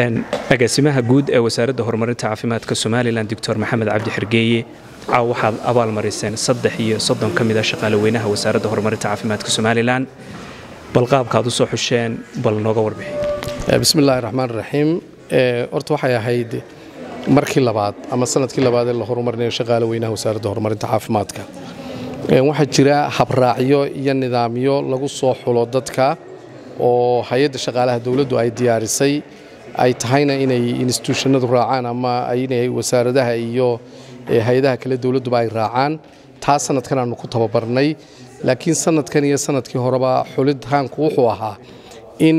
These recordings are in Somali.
agaasimaha guud ee wasaaradda horumarinta caafimaadka somalilan doctor maxamed cabdi xergeeye caaw waxaad abaalmariseen saddex iyo soddon ka mida shaqaalaweynaha wasaaradda horumarinta caafimaadka somalilan bal qaabkaad u soo xusheen bal nooga warbixi bismiillaahi raxmaan raxiim horta waxay ahayd markii labaad ama sanadkii labaad ee la horumarinayo shaqaale weynaha wasaaradda horumarinta caafimaadka waxaa jira habraacyo iyo nidaamyo lagu soo xulo dadka oo hay-adda shaqaalaha dowladdu ay diyaarisay ay tahayna inay instituushanadu raacaan ama inay wasaaradaha iyo hay-adaha kale dowladduba ay raacaan taa sanadkan aanu ku tababarnay laakiin sanadkan iyo sanadkii horeba xulitaanku wuxuu ahaa in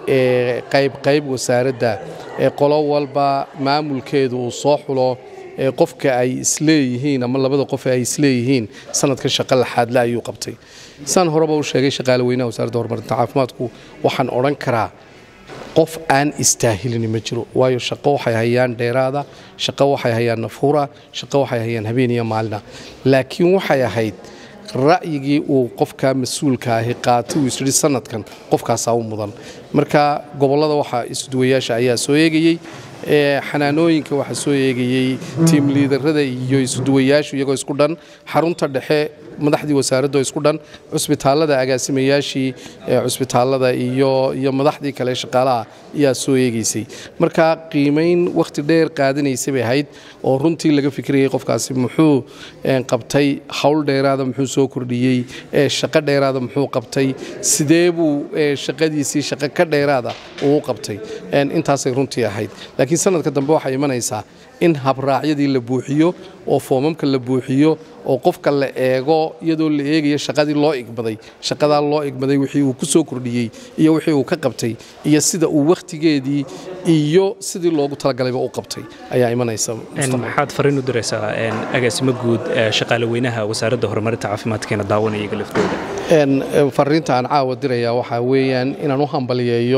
qaybqayb wasaaradda qolo walba maamulkeedu uu soo xulo qofka ay isleeyihiin ama labada qof ay isleeyihiin sanadkan shaqo laxaadle ayuu qabtay saan horeba u sheegay shaqaale weynaha wasaaradda horumarinta caafimaadku waxaan odhan karaa qof aan istaahilini ma jiro waayo shaqo waxay hayaan dheeraada shaqo waxay hayaan nafuura shaqo waxay hayaan habeen iyo maalina laakiin waxay ahayd ra'yigii uu qofka mas-uulka ahi qaatay uu isyihi sanadkan qofkaasaa u mudan marka gobollada waxaa isduwayaasha ayaa soo eegayey xanaanooyinka waxaa soo eegayey tiim liidarada iyo isuduwayaashu iyagoo isku dhan xarunta dhexe madaxdii wasaaraddo isku dhan cusbitaallada agaasimayaashii cusbitaallada iyo iyo madaxdii kale shaqaalaha ayaa soo eegaysay marka qiimayn wakhti dheer qaadanaysay bay ahayd oo runtii laga fikirayay qofkaasi muxuu qabtay howl dheeraada muxuu soo kordhiyey shaqo dheeraada muxuu qabtay sidee buu shaqadiisii shaqo ka dheeraada uu qabtay intaasay runtii ahayd laakiin sanadka dambe waxay imanaysaa in habraacyadii la buuxiyo oo foomamka la buuxiyo oo qofka la eego iyadoo la eegayo shaqadii loo igmaday shaqadaa loo igmaday wixii uu ku soo kordhiyey iyo wixii uu ka qabtay iyo sida uu wakhtigeedii iyo sidii loogu talagalayba u qabtay ayaa imanaysa maxaad fariin u diraysaa agaasimo guud shaqaale weynaha wasaaradda horumarinta caafimaadkeena daawanaya iyaga laftooda fariinta aan caawa dirayaa waxaa weeyaan inaan u hambaliyeeyo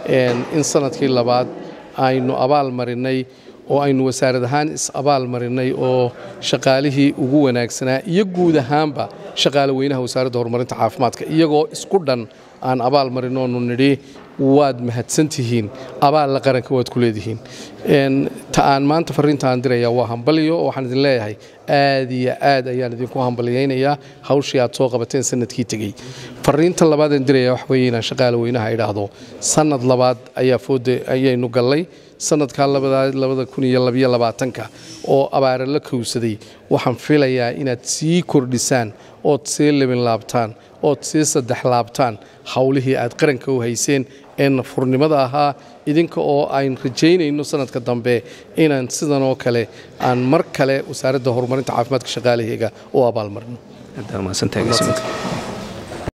in sanadkii labaad aynu abaal marinay oo aynu wasaarad ahaan is-abaal marinay oo shaqaalihii ugu wanaagsanaa iyo guud ahaanba shaqaale weynaha wasaaradda horumarinta caafimaadka iyagoo isku dhan aan abaal marin oonu nidhi waad mahadsantihiin abaalla qaranka waad ku leedihiin ta aan maanta fariinta aan dirayaa waa hambalyo waxaan idin leeyahay aad iyo aad ayaan idinku hambalyaynayaa hawshii aad soo qabateen sanadkii tegey fariinta labaadaan diraya wax weeye inaan shaqaale weynaha idhaahdo sanad labaad ayaa fooda ayaynu gallay sanadkaa labada kun iyo labiyo labaatanka oo abaara la kowsaday waxaan filayaa inaad sii kordhisaan ood sii libin laabtaan ood sii saddex laabtaan howlihii aad qaranka u hayseen ee nafurnimada ahaa idinka oo ayn rajaynayno sanadka dambe inaan sidan oo kale aan mar kale wasaaradda horumarinta caafimaadka shaqaalaheyga u abaalmarino